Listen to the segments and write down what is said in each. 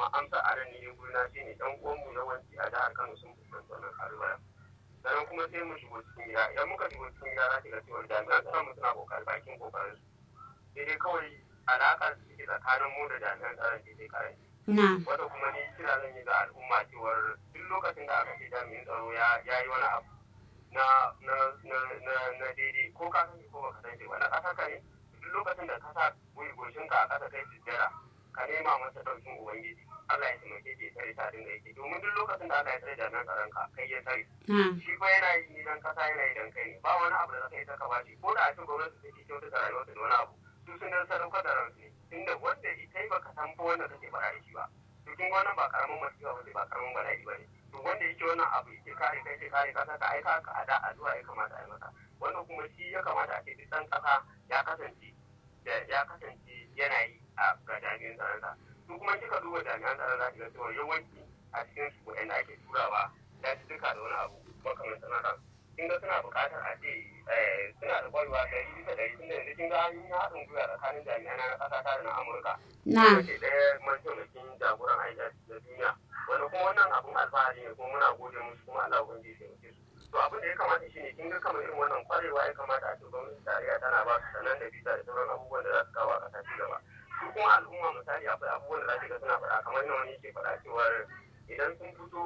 kuma amsa a nan ne gurna shi ne ɗan uwanmu yawanci a jihar Kano sun fuskanci wannan kalubalen. Sannan kuma sai mu shigo cikin gida idan muka shigo cikin gida za ki ga cewa jami'an tsaron mu suna kokari bakin kokarin su. Sai dai kawai alaƙar da suke tsakanin mu da jami'an tsaron ke sai karanci. na Wanda kuma ni kira zan yi ga al'umma cewar duk lokacin da aka ce jami'in tsaro ya yi wani abu na na na na na daidai ko ka sani ko baka sani ba na ƙasa ka ne duk lokacin da ka sa goshin ka a ƙasa kai sujjara ka nema masa ɗaukin ubangiji Allah ya taimake ke tsare ta dinga yake domin duk lokacin da Allah ya tsare jami'an tsaron ka kai ya tsare na shi fa yana yi ni dan kasa yana yi dan kai ne ba wani abu da zaka yi ta ka bashi ko da a ce gwamnati take kyautata rayuwarsa da wani abu su sun dan sadaukar da ransu ne tunda wanda ita yi baka san fa wanda kake faɗa da shi ba to kin ga wannan ba karamin masifa ba ba karamin bala'i ba ne to wanda yake wannan abu yake kare kai yake kare kasa ka aika ka ada addu'a ya kamata a yi masa wannan kuma shi ya kamata a ce duk dan kasa ya kasance da ya kasance yana yi a ga jami'an tsaron sa su kuma kika duba jami'an tsaron za ki ga cewa yawanci a cikin su waɗanda ake turawa ya ci duka da wani abu makamantan haka kin ga suna buƙatar a ce eh, suna da ƙwarewa ɗari bisa ɗari tunda yanzu kin ga an yi haɗin gwiwa tsakanin jami'an na ƙasa ta da na Amurka na ke ɗaya mataimakin jagoran aiki da duniya wanda kuma wannan abun alfahari ne kuma muna gode musu kuma Allah ubangiji ya taimake su to abin da ya kamata shine kin ga kamar irin wannan kwarewa ya kamata a ce gwamnati tarayya tana ba su sanan da bisa da sauran abubuwan da za su kawo a ƙasa ci gaba su kuma al'umma misali akwai abubuwan da za ki ga suna faɗa kamar yadda wani yake faɗa cewar idan sun fito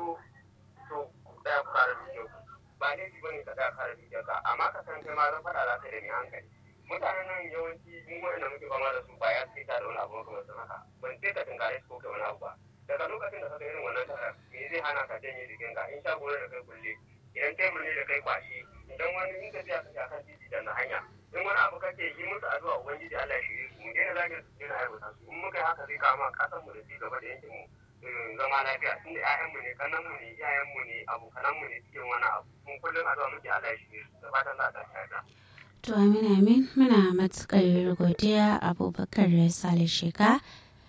to ku tsaya ku kare dukiyar ku ba laifi bane ka tsaya kare dukiyar ka amma ka san kai ma zan faɗa za ka yi da mai hankali mutanen nan yawanci mun wanda muke fama da su ba ya sai da wani abu kamar sun haka ban sai ka tunkare su ko kai wani abu ba daga lokacin da ka ga irin wannan tarar me zai hana ka janye jikin ka in shago ne da kai kulle idan tebur ne da kai kwashi idan wani in ka tsaya ka kan titi da na hanya in wani abu kake yi musu addu'a ubangiji Allah ya shirye su mu daina zagin su daina aiwata su in muka yi haka zai kama kasan mu da ci gaba da yankin mu eh, zama lafiya tunda ƴaƴan mu ne kannan mu ne iyayen mu ne abokanan mu ne cikin wani abu mun kullum addu'a muke Allah ya shirye su da fatan za ta tsaya to amin amin muna matuƙar godiya abubakar sale sheka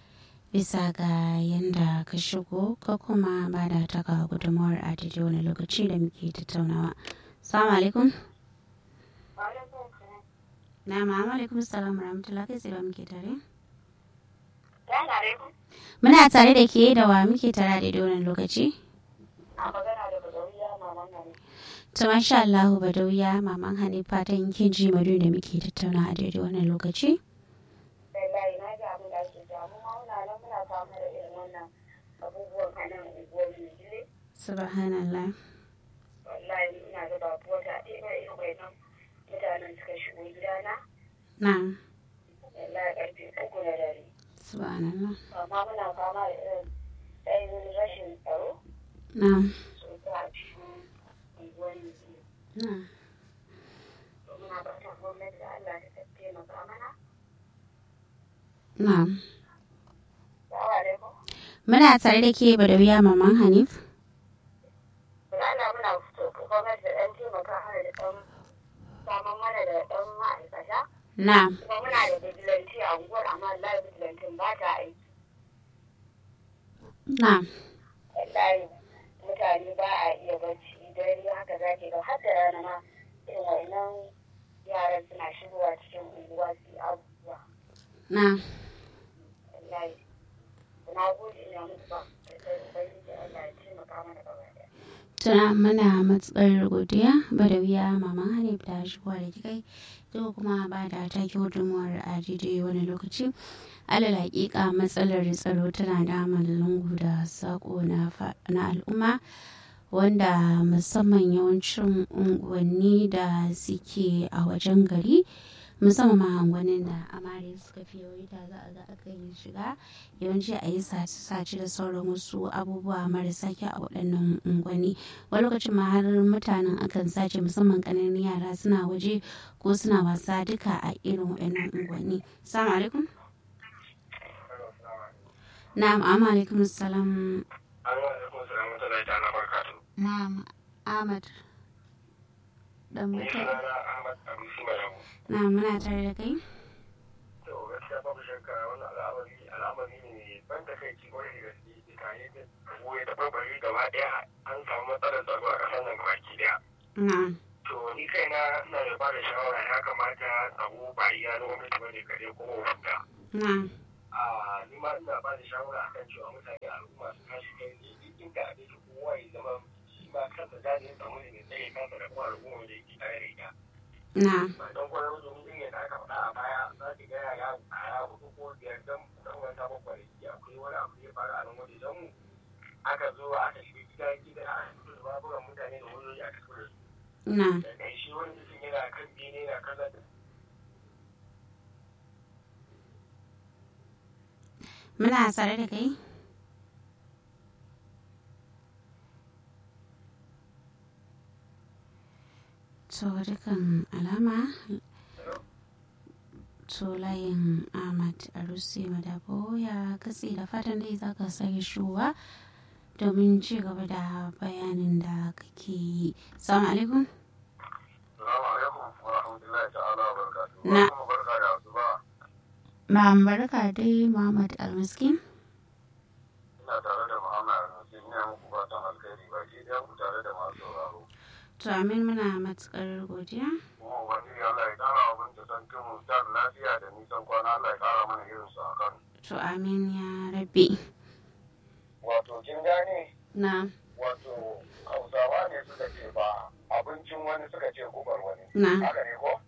bisa ga yadda ka shigo ka kuma ba da taka gudunmawar a daidai wani lokaci da muke tattaunawa salamu alaikum na ma'amu alaikum salam rahmatullah kai tsaye muke tare muna tare da ke da wa muke tare a daidai wani lokaci ta masha Allah badawiya maman hanifa ta yankin ji madu da muke tattauna a daidai wannan lokaci wallahi na ji abin da ake jamu ma muna nan muna fama da irin wannan abubuwan a nan unguwar Mijile. subhanallah Wallahi ina da babu wata ɗaya ba irin wannan mutanen suka shigo gidana. na Wallahi ƙarfe uku na dare. subhanallah Amma muna fama da irin ɗayan rashin tsaro na sosai a cikin unguwar Mijile. na To muna fatan gwamnati da Allah ta taimaka mana. na Salamu alaikum. muna tare da ke badawiya maman hanif Da Allah muna fito gwamnati da ɗan taimaka mana da ɗan samun mana da ɗan ma'aikata. na kuma muna da vigilanti a unguwar amma wallahi vigilantin ba ta aiki na wallahi mutane ba a iya bacci dare haka za ke ga har da rana ma irin wannan yaran suna shigowa cikin unguwa su yi abubuwa na wallahi na gode ina muku ba da ubangiji Allah ya taimaka mana gaba ɗaya tuna mana matsar godiya badawiya maman hanif ta shigowa da kikai to kuma ba da ta gudunmuwar a daidai wani lokaci alal hakika matsalar tsaro tana damun lungu da sako na fa- na al'umma wanda musamman yawancin unguwanni da suke a wajen gari musamman ma unguwannin da amare suka fi yawaita za a ga aka yi shiga yawanci a yi sace-sace da sauran wasu abubuwa marasa kyau a waɗannan unguwanni wani lokacin ma har mutanen akan sace musamman ƙananan yara suna waje ko suna wasa duka a irin waɗannan unguwanni salamu alaikum na'am amma alaikum salam alaikum salam wa rahmatullahi ta'ala barakatuh na'am ahmad dan ni mutum sunana Ahmad Abusi Malamu na'am muna tare da kai to gaskiya babu shakka wannan al'amari al'amari ne mai ban da kai kwarai da gaske tare da goye da barbari gaba daya an samu matsalar tsaro a ƙasar nan baki daya na'am to ni kaina ina da bada shawara ya kamata tsaro ba iya na gwamnati bane kare ko wanda na'am a ni ma ina ba da shawara akan cewa mutane al'umma su tashi kai ne duk inda a yake kowa ya zama shi ma kansa gane ya samu ne mai tsaye kansa da kuma al'umma da yake tare da ita. na Ba don kwanar domin din yadda aka faɗa a baya za ki ga yaya yara hudu ko biyar don dan wata bakwai akwai wani abu da ya faru a nan wajen mu aka zo aka shiga gida gida a fito da baburan mutane da wayoyi aka tura su. na Da ƙarshe wani mutum yana kan bene yana kallon da muna tsare da kai to dukan alama to layin ahmad arusi madabo ya katse da fatan dai za ka sake shuwa domin ci gaba da bayanin da kake yi salamu alaikum Salamu alaikum wa rahmatullahi ta'ala wa barakatuhu. Na. Kuma barka da asuba. ma'am barka dai muhammad almiskin Ina tare da Muhammad Al-Musin ina muku fatan alkhairi ba ke da ku tare da masu sauraro. to amin muna matukar godiya Kuma Ubangiji Allah ya kara wa binta san kimu da lafiya da nisan kwana Allah ya kara mana irin su a kan. to amin ya rabbi Wato kin gane na wato Hausawa ne suka ce ba abincin wani suka ce gubar wani. na Haka ne ko?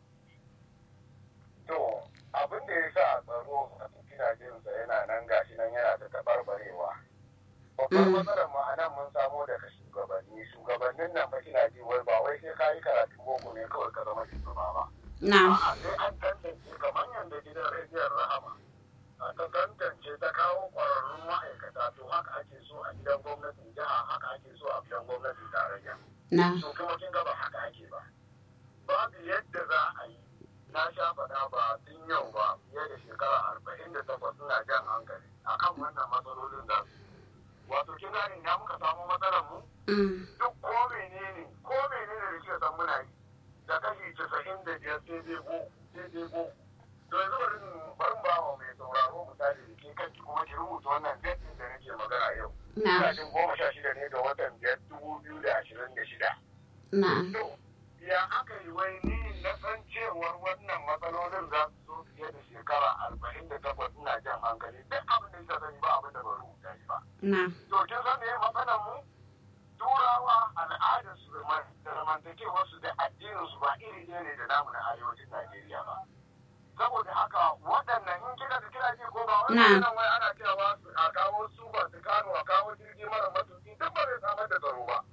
To abin da ya sa tsaro a kina jinsa yana nan gashi nan yana ta tabarbarewa. Babbar Mm. matsalar mu a nan mun samo daga shugabanni. Shugabannin nan fa kina ji wai ba wai sai ka yi karatu boko ne kawai ka zama shugaba ba. na A'a sai an tantance kamar yadda gidan rediyon Rahama. Aka tantance ta kawo ƙwararrun ma'aikata to haka ake so a gidan gwamnatin jiha haka ake so a gidan gwamnatin tarayya. na to kuma kin ga ba haka ake ba babu yadda za a yi na sha faɗa ba tun yau ba fiye da shekara arba'in da takwas suna jan hankali akan wannan matsalolin da wato kin gane ina muka samu matsalar mu mm. duk ko menene ko menene da kika san muna yi da kashi casa'in da biyar sai dai go sai dai go to yanzu bari in- bari in ba wa mai sauraro misali da ke kanki kuma ki rubuta wannan datin da nake magana yau na ina jin goma sha shida ne ga watan biyar dubu biyu da ashirin da shida na To, ya aka yi wai ni na san cewar wannan matsalolin za su zo fiye da shekara arba'in da takwas ina jan hankali duk abin da kika sani ba abin da ba rubuta shi ba. na To, kin san me matsalar mu? Turawa al'adar su da zamantakewar su da addinin su ba iri ɗaya ne da namu na arewacin Najeriya ba. Saboda haka waɗannan in kika da kira ji ko ba Na. wannan wai ana cewa su a kawo su ba su kano a kawo jirgi mara matuki duk ba zai samar da tsaro ba.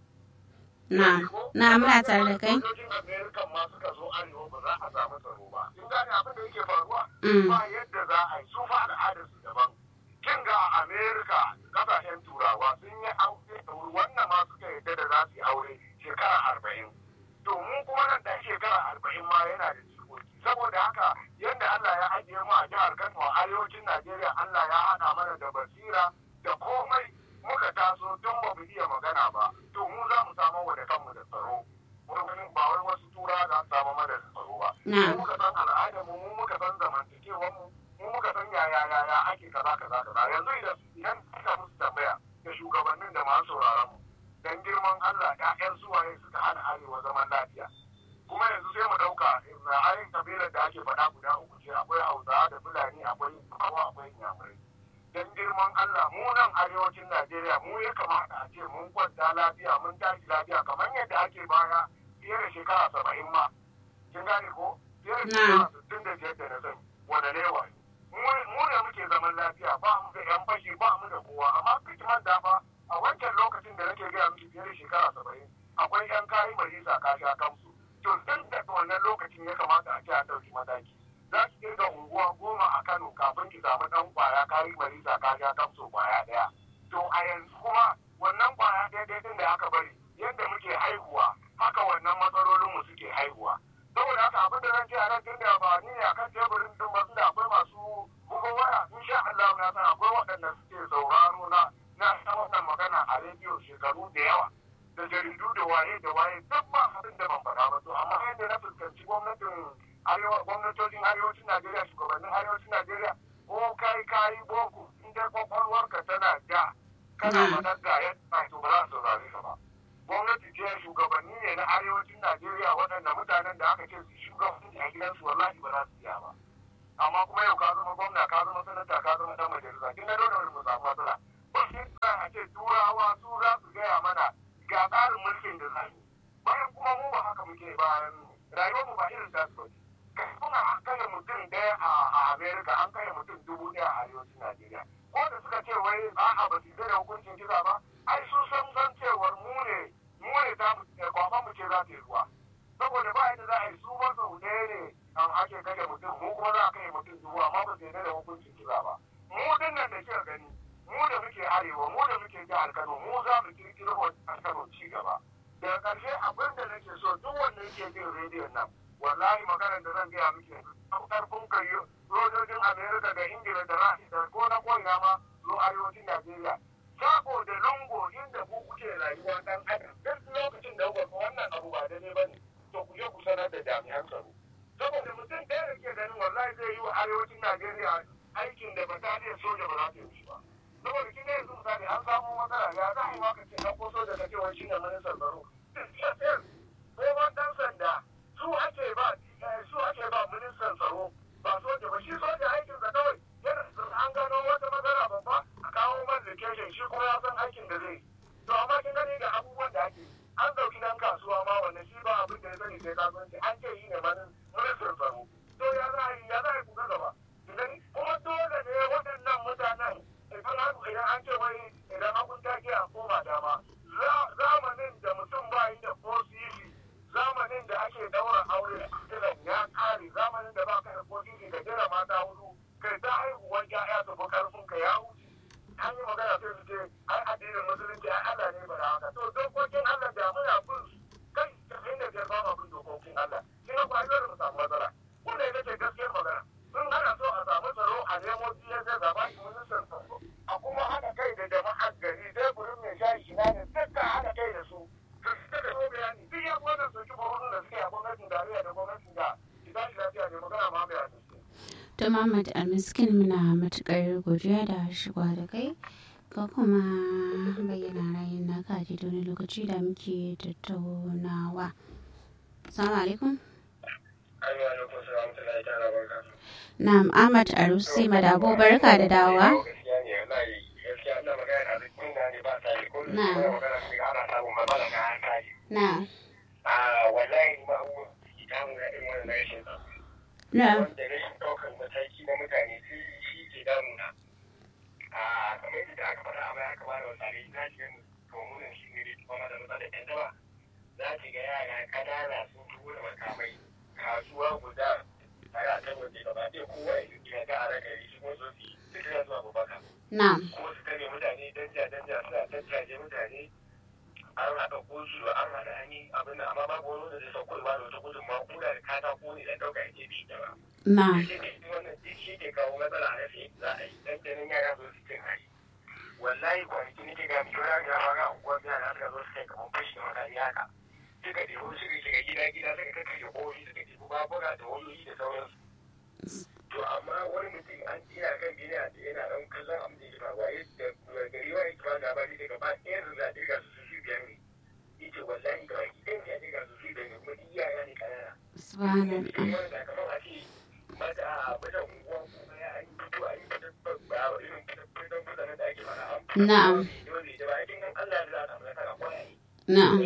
na na muna tare da kai Sojojin Amerika ma suka zo arewa ba za a samu tsaro ba. Kin gane abin da yake faruwa? Mm. Ba yadda za a yi su fa al'adar su daban. Kin ga a Amerika kasashen turawa sun yi aure da wuri wannan ma suka yadda da za su yi aure shekara arba'in. To mu kuma nan ɗan shekara arba'in ma yana da jikoki. Saboda haka yadda Allah ya ajiye mu a jihar Kano a arewacin Najeriya Allah ya haɗa mana da basira da komai muka taso tun ba mu iya magana ba. To mu za mu samu wa da kanmu da tsaro. Wurin ba wai wasu tura za su samu mana da tsaro ba. Na. Mu muka san al'adar mu, mu muka san zamantakewar mu, mu muka san yaya yaya ake kaza kaza kaza. Yanzu idan idan aka musu tambaya da shugabannin da masu sauraron mu. Dan girman Allah ƴaƴan suwaye suka hana arewa zaman lafiya. kuma yanzu sai mu ɗauka na ayin kabilar da ake faɗa guda uku ce akwai hausawa da fulani akwai kawo akwai inyamurai dan girman Allah mu nan arewacin Najeriya mu ya kamata a ce mun kwanta lafiya mun tashi lafiya kamar yadda ake baya fiye da shekara saba'in ma kin gane ko fiye da shekara sittin da biyar da na sani wanda ne wa mu ne muke zaman lafiya ba mu da yan fashi ba mu da kowa amma hikimar da fa a wancan lokacin da nake gaya miki fiye da shekara saba'in akwai yan kayi marisa ka sha kansu to tun daga wannan lokacin ya kamata a ce a ɗauki mataki za ki kirga unguwa goma a kano kafin ki samu ɗan kwaya kayi marisa ka sha kansu kwaya ɗaya to a yanzu kuma wannan kwaya ɗaya ɗaya ɗin da aka bari yadda muke haihuwa haka wannan matsalolin mu suke haihuwa saboda haka abin da zan ce a nan tun da ba ni ne akan teburin din ba da akwai masu bugun waya insha Allah na san akwai waɗanda suke sauraro na na ta wannan magana a rediyo shekaru da yawa da jaridu da waye da waye duk ba abin da ban faɗa ba to amma yadda na fuskanci gwamnatin arewa gwamnatocin arewacin Najeriya shugabannin arewacin Najeriya ko kai kayi boko in dai kwakwalwarka tana ja kana Mm. faɗar da yadda to ba za su saurare ka ba gwamnati ce shugabanni ne na arewacin Najeriya waɗanda mutanen da aka ce su shugabanci a gidansu wallahi ba za su iya ba amma kuma yau ka zama gwamna ka zama sanata ka zama dan majalisa kin ga dole mu samu matsala ba shi sa a ce turawa su za su gaya mana ga tsarin mulkin da za yi bayan kuma mu ba haka muke bayan rayuwar mu ba irin ta su ba kuma an kai mutum ɗaya a Amerika an kai mutum dubu ɗaya a arewacin Najeriya ko da suka ce wai a'a ba su da hukuncin kisa ba ai su san san cewar mu ne mu ne za mu kwafa mu ce za ta yi ruwa saboda ba yadda za a yi su ba sau ɗaya ne an ake kashe mutum mu kuma za a kai mutum dubu amma ba su yarda da hukuncin kisa ba mu din nan da kika gani mu da muke arewa mu da muke jihar Kano mu za mu kirkiro wa Kano ci gaba daga ƙarshe abin da nake so duk wanda yake jin rediyon nan wallahi maganar da zan gaya miki an karfin kai sojojin Amerika da Ingila da Rashi da ko na ko'ina ma zo arewacin Najeriya sako da lungo inda ku kuke rayuwa dan adam duk lokacin da kuka wannan abu ba daidai bane to ku je ku sanar da jami'an tsaro saboda mutum ɗaya da ke ganin wallahi zai yi wa arewacin Najeriya aikin da bataliyar soja ba za ta yi ba saboda kin yanzu misali an samu matsala ya za a yi maka ce na ko soja ka ce wai shine ministan tsaro ko ma dan sanda su ake ba su ake ba ministan tsaro ba soja ba shi soja aikinsa kawai yana an gano wata matsala babba a kawo man location shi kuma ya san aikin da zai to amma kin gani ga abubuwan da ake an dauki dan kasuwa ma wanda shi ba abin da ya sani sai kasuwanci an ce yi ne manin ministan tsaro to ya za a yi ya za a yi kuka gaba gani kuma dole ne waɗannan mutanen idan an idan an ce wai idan an ta ke a koma dama zamanin da mutum ba yi da ko sisi zamanin da ake daura aure kiran ya kare zamanin da ba ka da ko sisi ka jira mata hudu kai ta haihuwar ya'ya su fi karfin ka ya wuce an yi magana sai su ce ai addinin musulunci ai Allah ne bara haka to dokokin Allah da muna bin kai da inda biyar ba ma bin dokokin Allah shi ne ba dole mu samu matsala wanda ita ce gaskiyar magana sun ana so a samu tsaro a nemo DSS a baki ministan tsaro a kuma haɗa kai da jama'ar gari sai gurin mai shayi shi ne dukkan haɗa kai da su su suka da bayani duk ya wannan soki barorin da suke a gwamnatin tarayya da gwamnatin da ita shi lafiya ne magana ma bai hadisi. To Muhammad Almiskin muna matuƙar godiya da shigowa da kai ka kuma bayyana ra'ayin naka a wani lokaci da muke tattaunawa. Assalamu alaikum. Na'am Ahmad Arusi Madabo barka da dawa. Na'am. wallahi ma abubuwan da ke damu na irin wannan rashin tsaro. Na'am. wanda rashin ɗaukar mataki na mutane shi ke damuna a kamar yadda aka faɗa a baya aka bada wasare na shiga kamunan shi ne kuma da matsalar yan daba za ki ga yara ƙanana sun tuwo da makamai kasuwa guda tare a kan waje gaba ɗaya kowa ya yi ga a raka shi kuma su yi duka ya zuwa babaka Na'am. kuma su tare mutane danja danja suna tattaje mutane an haɗa kosu an haɗa an yi abin da amma babu wani wanda zai sauko ba da wata gudunmawa ko da katako ne dan ɗauka ya je bi da ba. Na'am. wannan shi ke kawo matsala a rafi za a yi dan ganin yara zo su cin hari wallahi kwanaki nake ga miki wani ga fara unguwar yara suka zo suka yi kamar fashi da makami haka suka ɗebo suka shiga gida gida suka kakkashe ƙofi suka ɗebo babura da wayoyi da sauransu to amma wani mutum an tsira kan gini a tsaye yana ɗan kallon abin da ya faruwa yadda gari wa yake ba labari daga ba ɗaya da za a ɗirga su su biyar ne yace wallahi ga baki ɗaya ne a ɗirga su su biyar ne kuma duk yara ne ƙanana Subhanallah. Na'am. Na'am.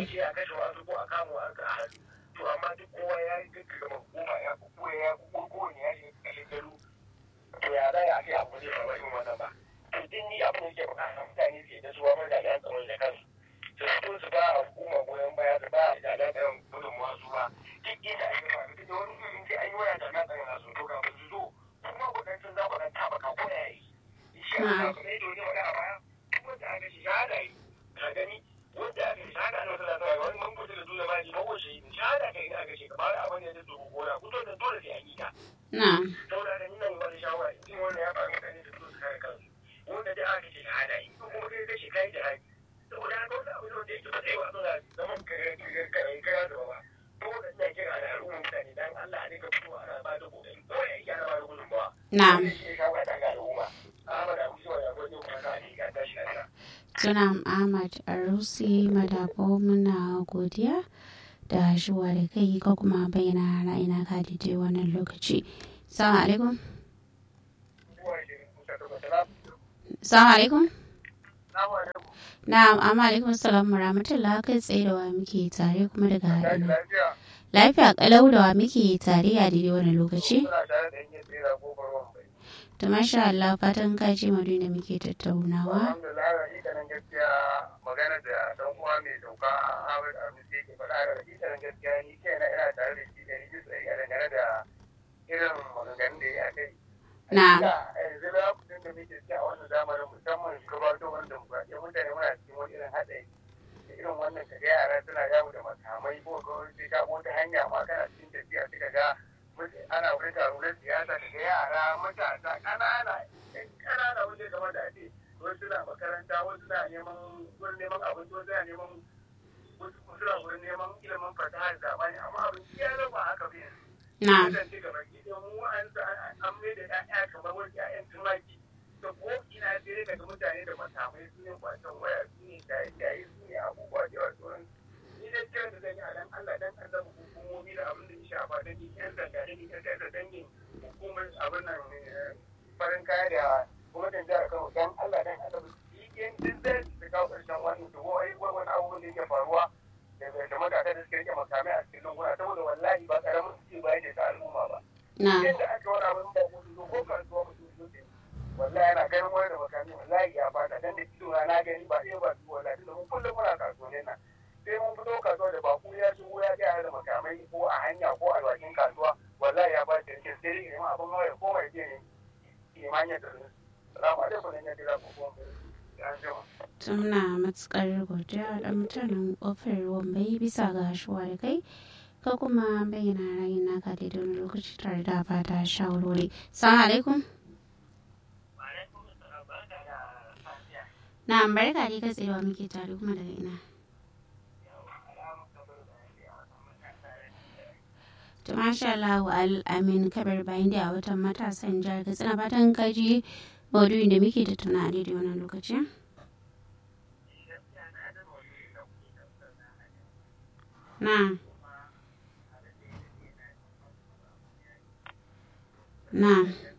su ba hukuma goyon baya su ba da ɗan gudunmuwa su ba duk inda ake ba da wani irin sai an yi waya da nan ɗan nasu to kafin su zo kuma kudancin za ku ɗan taɓa ka ko yayi shi a kan kuma yadda wani wani a baya kuma da aka shi shahada yi ka gani wanda aka shi shahada na wasu lafiya wani mun kuta da dole ba ji mawa shi shahada ka yi aka shi ka bada abin da ya zo gona kuto da dole sai an yi ta Na'am. saboda da nuna wani shawara in wanda ya faru mutane da su su kare kansu wanda da aka ce shahada yi ko kuma kai kashi kai da haƙi saboda haka wasu abu da wanda yake ba zai ba suna zaman kare kare kare da ba dole ina kira da al'ummar mutane dan Allah a dinga fitowa ana ba da kokari ko ya yi ana ba da gudunmawa Na'am. shi ne shawara ta ga al'umma Ahmad Abu Suwa ya gode kuma ka ne ka tashi lafiya Sunam Ahmad Arusi Madabo muna godiya da shiwa da kai ko kuma bayyana ra'ayina ka daidai wannan lokaci. Assalamu alaikum. Assalamu alaikum. Na'am, amma alaikum salam wa rahmatullah kai tsaye da wa muke tare kuma daga ina. Lafiya kalau da wa muke tare a daidai wani lokaci? To masha Allah fatan ka ce madu da muke tattaunawa. Alhamdulillah hakikanin gaskiya magana da dan uwa mai sauka Ahmad Arusi ke faɗa da hakikanin gaskiya ni kaina ina tare da shi da ni bisa ga dangane da irin maganganun da ya kai. Na. Yanzu lokacin da muke ciki a wannan zamanin musamman gabatowar demokuraɗiyya mutane muna cikin wani irin haɗari. Irin wannan kaga yara suna yawo da makamai ko gwamnati ta wata hanya ma kana cikin tafiya suka ga ana wani taro na siyasa daga yara matasa ƙanana ɗan ƙanana wanda game da ake wasu suna makaranta wasu suna neman wurin neman abinci wasu suna neman wasu suna wurin neman ilimin fasahar zamani amma abin ya zama haka bai Na. kasance gaba ki da mu an sa an mai da ƴaƴa kamar wani ƴaƴan tumaki da ko ina sai daga mutane da makamai su ne kwacen waya su ne shaye-shaye su ne abubuwa da yawa sauran ni dai kiran da zan yi a dan Allah dan Allah hukumomi da abin da ya shafa da ni ƴan sanda da ni ƴan da dangin hukumar abin nan farin kaya da gwamnatin jihar Kano dan Allah dan Allah su yi ƴan din zai su kawo ƙarshen wannan to wai wani abubuwan da yake faruwa da da matasa da suke rike makamai a cikin lunguna saboda wallahi ba karamin su ce ba yake ta al'umma ba Na. yadda aka wani abin da mutu ko kasuwa mutum su ce wallahi yana ganin wani da makami wallahi ya fata dan da ido na gani ba ɗaya ba su wallahi tunda mun kullum muna kasuwannin nan sai mun fito kasuwa da baku ya shigo ya ga da makamai ko a hanya ko a bakin kasuwa wallahi ya ba shi sai dai neman abin hawa ya koma ya je ne imanin da su salamu alaikum ne ya dira ko kuma ya jima Muna matukar godiya da mutanen kofar wambai bisa ga shuwa da kai ka kuma bayyana ra'ayin naka daidai wani lokaci tare da fata shawarwari. Assalamu alaikum. Na barka dai kai tsaye da wa muke tare kuma daga ina. To masha Allah wa al'amin kabar bayan da a watan matasan jihar Katsina fatan kaji maudu'in da muke tattauna a daidai wannan lokacin. Na. Na.